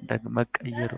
ደግ መቀየሩ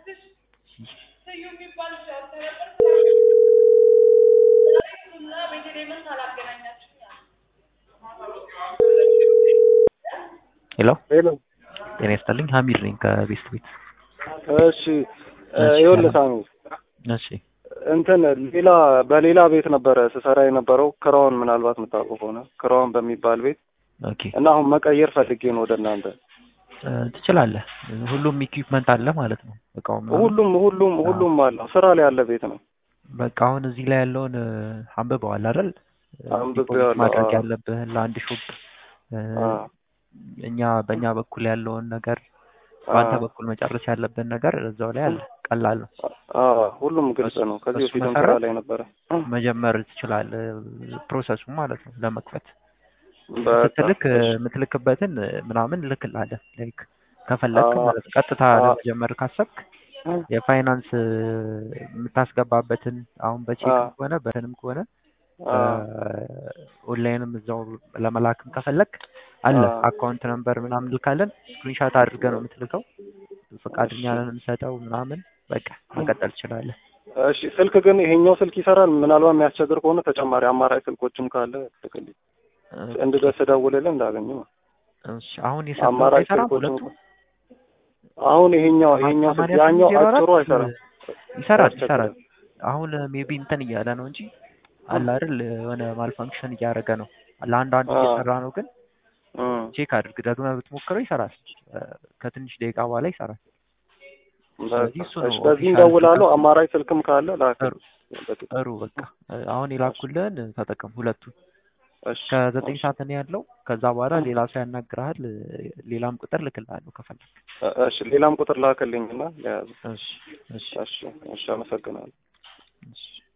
ሄሎ ሄሎ ጤና ይስጥልኝ ሀሚድ ነኝ ከቤስት ቤት እሺ ይኸውልህ ሳሚ እሺ እንትን ሌላ በሌላ ቤት ነበረ ስሰራ የነበረው ክራውን ምናልባት የምታውቀው ከሆነ ክራውን በሚባል ቤት ኦኬ እና አሁን መቀየር ፈልጌ ነው ወደ እናንተ እ ትችላለህ ሁሉም ኢኩዊፕመንት አለ ማለት ነው እቃው ምናምን ሁሉም ሁሉም ሁሉም አለው ስራ ላይ ያለ ቤት ነው በቃ አሁን እዚህ ላይ ያለውን እ አንብበዋል አይደል አንብቤዋለሁ፣ ዲፖዚት ማድረግ አዎ። ያለብህን ለአንድ ሾፕ እ አ እኛ በእኛ በኩል ያለውን ነገር በአንተ አ በኩል መጨረስ ያለብን ነገር እዛው ላይ አለ ቀላል ነው አ ሁሉም ግልጽ ነው። ከዚህ በሱ በፊትም መሰረት ስራ ላይ ነበረ። መጀመር ትችላለህ ፕሮሰሱ ማለት ነው ለመክፈት በቃ ስትልክ እ እሺ የምትልክበትን እ ምናምን ልክልሃለን ላይክ ከፈለግክ አ ማለት ነው ቀጥታ አ ለመጀመር ካሰብክ የፋይናንስ እ የምታስገባበትን አሁን በቼክም አ ከሆነ በትንም ከሆነ አ ኦንላይንም እዛው ለመላክም ከፈለግ አለ አ አካውንት ነምበር ምናምን ልካለን ስክሪንሻት አድርገህ ነው የምትልከው ፈቃደኛ እሺ ነን የምንሰጠው ምናምን በቃ መቀጠል ትችላለህ እሺ ስልክ ግን ይሄኛው ስልክ ይሰራል። ምናልባት የሚያስቸግር ከሆነ ተጨማሪ አማራጭ ስልኮችም ካለ ልክልኝ ኦኬ እንድደርስ ደውልልህ እንዳገኘው እሺ አሁን የሰጠው አማራጭ አይሰራም ስልኮችም ሁለቱም አሁን ይሄኛው ይሄኛው ስልክ ሰማንያ ያኛው ስምንት ዜሮ አጭሩ አራት አይሰራም ይሰራል ይሰራል ያስቸግራል። አሁን ሜቢ እንትን እያለ ነው እንጂ አለ አይደል የሆነ ማልፋንክሽን እያደረገ ነው ለአንድ አንድ አ እየሰራ ነው ግን እም ቼክ አድርግ ደግመህ ብትሞክረው ይሰራል እ ከትንሽ ደቂቃ በኋላ ይሰራል በቃ ስለዚህ እሱ ነው እሺ በዚህ ኦፊሻል እንደውላለሁ። ፍቃድ አማራጭ ስልክም ካለ ጥሩ ላክልኝ። ጥሩ በቃ እ አሁን የላኩልህን ተጠቀም ሁለቱን እሺ ከዘጠኝ እሺ ሰዓት እኔ ያለው ከዛ በኋላ ሌላ ሰው ያናግርሃል እ ሌላም ቁጥር ልክልሃለሁ ከፈለግ እሺ ሌላም ቁጥር ላክልኝና ለያዝ እሺ እሺ እሺ እሺ አመሰግናለሁ። እሺ